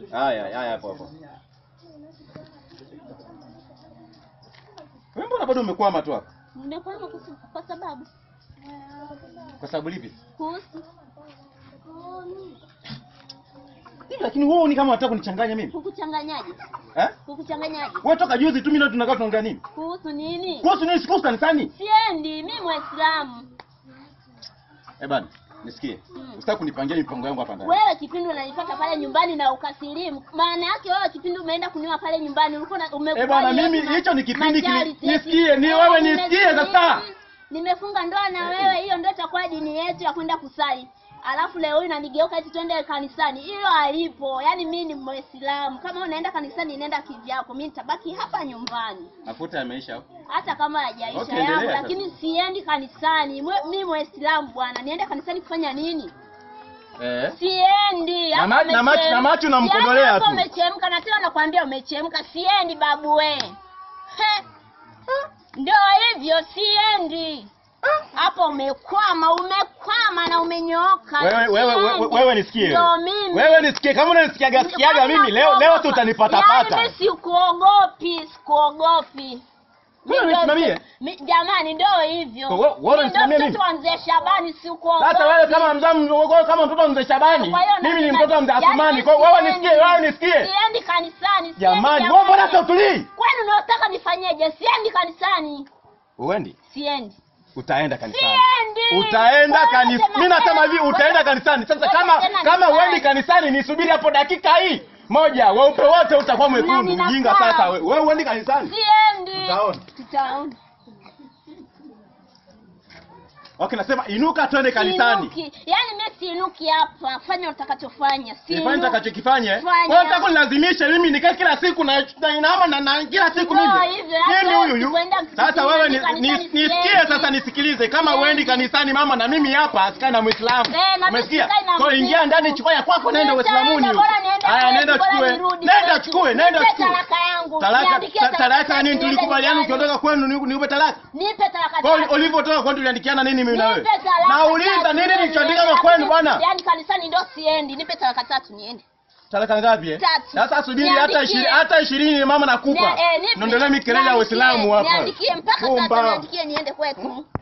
Haya, haya hapo hapo. Wewe mbona bado umekwama tu hapo? Nimekwama kusu- kwa sababu Kwa sababu lipi? kuhusu Hivi lakini wewe ni kama unataka kunichanganya mimi? kukuchanganyaje? Eh? Kukuchanganyaje? Wewe toka juzi tu mimi na tunakaa tunaongea nini? Kuhusu nini? Kuhusu nini sikuhusu kanisani? Siendi, mimi Muislamu. Eh bana, nisikie. Mm. Usitaki kunipangia mipango yangu hapa ndani. Wewe kipindi unanipata pale nyumbani na ukasilimu, maana yake wewe kipindi umeenda kuniwa pale nyumbani ulikuwa na- umekuwa Eh bwana, ile mimi ma- hicho ni kipindi kile- majority. nisikie, ni Eh, wewe nime- nisikie sasa. Nimefunga ndoa na wewe, hiyo ndio itakuwa dini yetu ya kwenda kusali. Alafu leo hii unanigeuka eti twende kanisani. Hilo halipo. Yaani mimi ni Muislamu. Kama unaenda kanisani nenda kivyako. Mimi nitabaki hapa nyumbani. Mafuta yameisha hapo. Hata kama hajaisha Okay, yangu endelea lakini siendi kanisani. Mwe- Mimi Muislamu bwana. Niende kanisani kufanya nini? Eh? Siendi. Na hapo ma- na macho- umechemka. na macho unamkodolea Yaani hapo tu. Umechemka na tena nakwambia umechemka. Siendi babu we. He. Ndio hivyo siendi. Hapo umekwama, umekwama na umenyooka. Wewe wewe wewe, Siendi. wewe nisikie. Ndio mimi. Wewe nisikie kama unanisikiaga sikiaga mimi leo leo tu utanipata Yaani pata. mimi sikuogopi, sikuogopi. Wewe Ndio- unisimamie? Mi- Jamani ndio hivyo. Kwa wewe- wewe Mimi ndio unisimamie mimi? mtoto wa mzee Shabani sikuogopi. Sasa wewe kama mzamu wewe kama mtoto wa mzee Shabani, Kwa hiyo mimi ni nasema- mtoto wa mzee yaani Athumani. mimi Kwa hiyo wewe siendi. nisikie, wewe nisikie. Siendi kanisani. siendi Jamani, wewe mbona sasa utulii? Kwani unataka nifanyeje? Siendi kanisani. Uendi? Siendi. Utaenda kanisani. Siendi. Utaenda Wewe kanisani. tena Mimi nasema hivi wewe- utaenda kanisani. Sasa wewe kama tena kama nisali. uendi kanisani nisubiri hapo dakika hii moja, weupe wote utakuwa mwekundu. ninakaa. Ujinga sasa wewe. Wewe uendi kanisani? Siendi. Tutaona. Tutaona. Okay, nasema inuka twende kanisani. Siinuki. Yaani mimi siinuki hapa. Fanya utakachofanya. Nifanye Siinuki. nitakachokifanya. Fanya. Wewe unataka kunilazimisha mimi nikae kila siku na na inama na, na kila siku Ndio mimi. hivyo, hata Mimi wewe huyu huyu. ukienda Sasa wewe ni, kanisani ni, siendi. nisikie sasa nisikilize kama Siendi. uendi kanisani mama na mimi hapa sikai na Muislamu. Eh, na mimi Umesikia? sikai na Kwa hiyo ingia Mkristo. ndani chukua ya kwako nenda Nitaenda, Uislamuni. huko. bora niende Haya kwetu, nenda bora chukue. nirudi Nenda kwetu. chukue, nenda Nipe chukue. talaka yangu. Talaka Niandikie ta- talaka talaka nini niende tulikubaliana nyumbani. ukiondoka kwenu ni- niupe talaka? Nipe talaka Kwa hiyo tatu. ulivyotoka kwenu tuliandikiana nini mimi na wewe? Nipe talaka Nauliza tatu. nini nilichoandika kwa Yaani- kwenu bwana? Yaani kanisani ndio siendi. Nipe talaka tatu niende. Talaka ngapi eh? Tatu. Sasa subiri hata Niandikie. ishirini hata ishirini mama nakupa. Nia- eh, nipe. Ndio ndio mikelele ya Niandikie, Uislamu hapa. Niandikie mpaka Bomba. sasa niandikie niende kwetu.